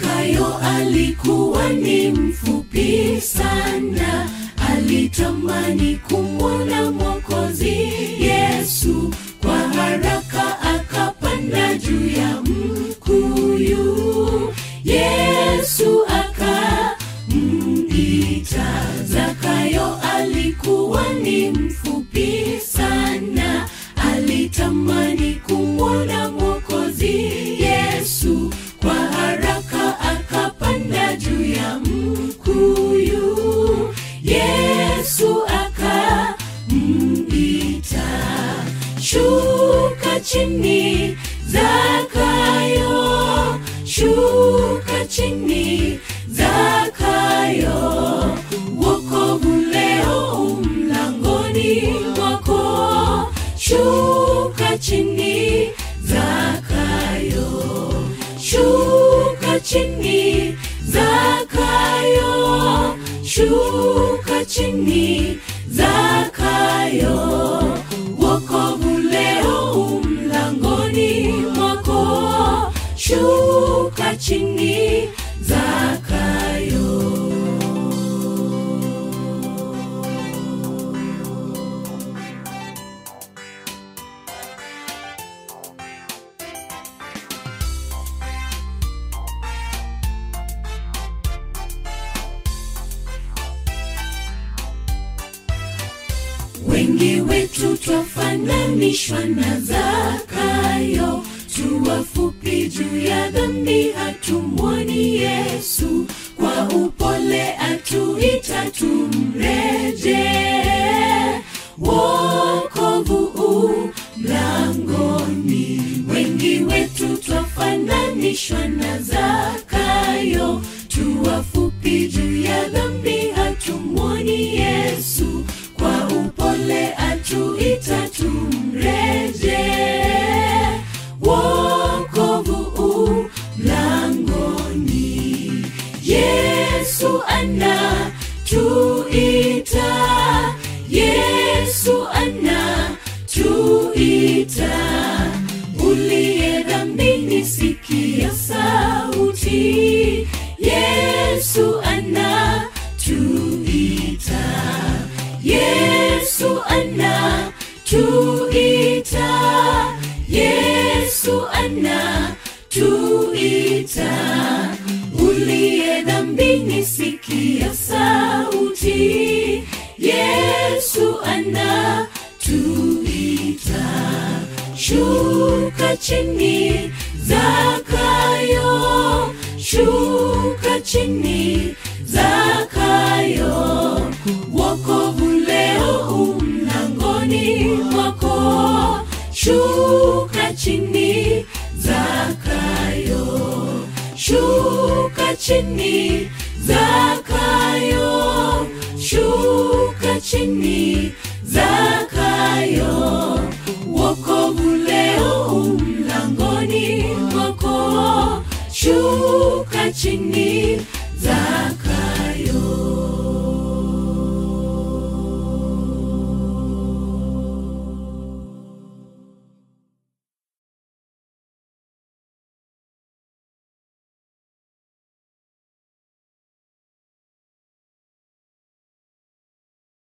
Zakayo alikuwa ni mfupi sana, alitamani kumwona Mwokozi Yesu. Kwa haraka akapanda juu ya mkuyu, Yesu akamwita. Zakayo alikuwa ni mfupi sana, alitamani kumwona Mwokozi Yesu. Kwa haraka akapanda juu ya mkuyu, Yesu akamwita. Shuka chini Zakayo, shuka chini Zakayo, wokovu leo umlangoni mwako. Shuka chini Zakayo, shuka chini Zakayo, shuka chini Zakayo, wokovu leo umlangoni mwako. Shuka chini Zakayo. Wengi wetu twafananishwa na Zakayo, tu wafupi juu ya dhambi, hatumwoni Yesu. Kwa upole atuita tumreje, wokovu u mlangoni. Wengi wetu twafananishwa na Zakayo, tu wafupi juu ya dhambi, hatumwoni Yesu. Kwa upole atuita tumreje, wokovu u mlangoni. Yesu anatuita, Yesu anatuita. Uliye dhambini sikia sauti, Yesu anatuita. Yesu anatuita, Yesu anatuita. Uliye dhambini sikia sauti, Yesu anatuita. Shuka chini Zakayo, shuka chini Zakayo, wokovu leo umlangoni mwako. Shuka chini Zakayo, shuka chini Zakayo.